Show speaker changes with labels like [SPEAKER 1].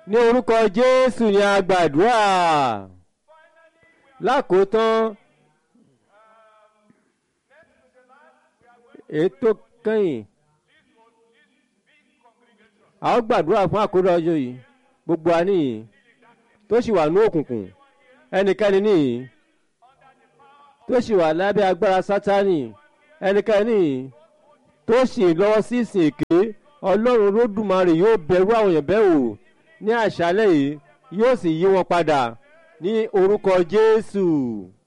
[SPEAKER 1] ní orúkọ jésù ni a gbàdúrà lákòótán ètò kẹ́yìn a ó gbàdúrà fún àkójọ ọjọ́ yìí gbogbo àníyàn tó sì wà ní òkùnkùn ẹnikẹ́ni nìyí tó sì wà lábẹ́ agbára sátánì ẹnikẹ́ni tó sì lọ́wọ́ sí ìsìn èké ọlọ́run olódùmarè yóò bẹ̀rù àwọn èèyàn bẹ́ẹ̀ wò ní àṣálẹ̀ yìí yóò sì yí wọn padà ní orúkọ jésù.